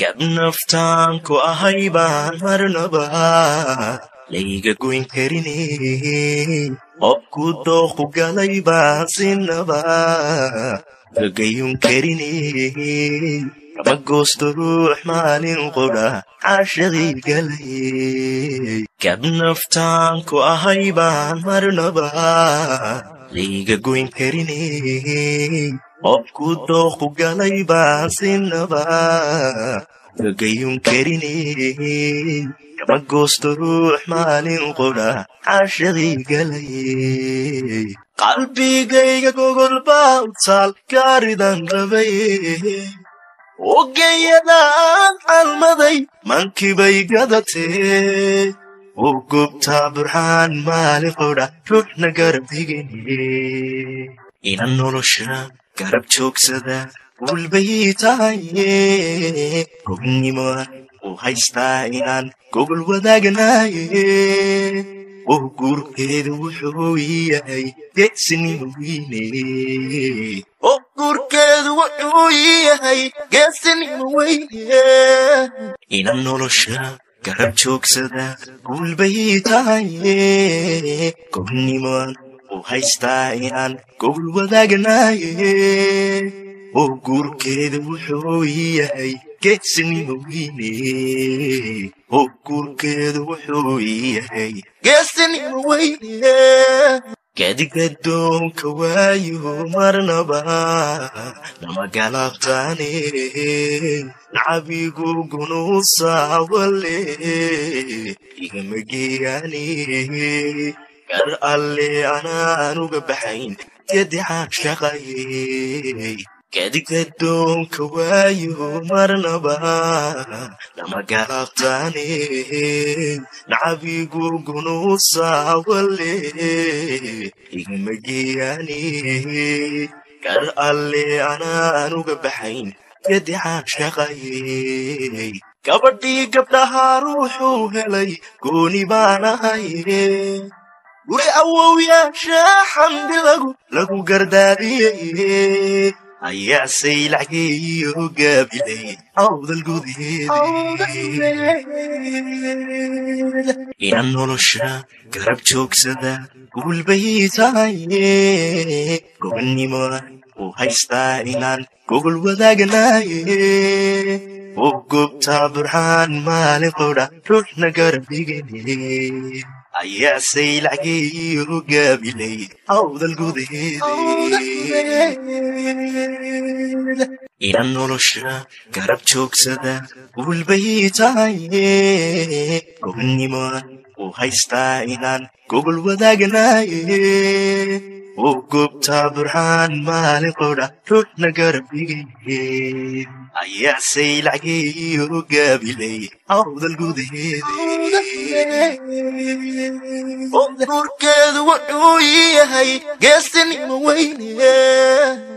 gab naftaanku ahay baan marnaba layga goyn karine qobku dooqu galay baan sinaba gagayun karine kama goosto ruux maalin qudha cashadii galay gab naftaanku ahay baan marnaba layga goyn karine qobku dooqu galay baan sinaba gagayun karine kama goosto ruux maalin qudha cashadii galay qalbigayga gogol baa u taal gaaridan rabay ogayadaan calmaday mankibay gadatee u gubtaa burxaan maalin qudha ruuxna garab digine ina nolosha garab joogsada gulbay tahaye gognimoa u haystaa inaan gogol wadaagnaye oo guurkeedu wuxuu yahay geesinimo weyne oo guurkeedu wuxuu yahay geesinimo weyne ina nolosha garab joogsada guulbay tahaye gognimoan u haystaa inaan gogol wadaagnaye oo guurkeedu wuxuu yahay geesinimo weyne oo guurkeedu wuxuu yahay geesinimo weyne gadigadoonka waayo marnaba nama galabtaane nacabigu gunuusaawale igama geeyaane gar alle anaanuga baxayn gadixaan shaqayey gadigadoonka waayo marnaba nama galabtaane nacabigu gunuusaawale igama geeyaane gar alle anaanuga baxayn gadixaan shaqayey gabadhii gabdhahaa ruuxuu helay gooni baan ahaye guri awowyaasha xamdi lagu lagu gardaadiyey ayaasay lacgeeyo gaabilay awdal gudeeda ina nolosha garab joogsada guulbay tahaye gobonnimo u haystaa inaan gogol wadaagnaye oo gobtaa burxaan maalin qudha ruuxna garab digane ayaasay lacgeeyo gaabilay awdal gudeeda ina nolosha garab joogsada guulbay tahaye gobonnimo u haystaa inaan gogol wadaagnaye oo gobtaa burxaan maalin qudha ruuxna garab digane ayaasay lacgeeyo gaabilay awdal gudeeda oo guurkeedu wuxuu yahay geesinimo weyne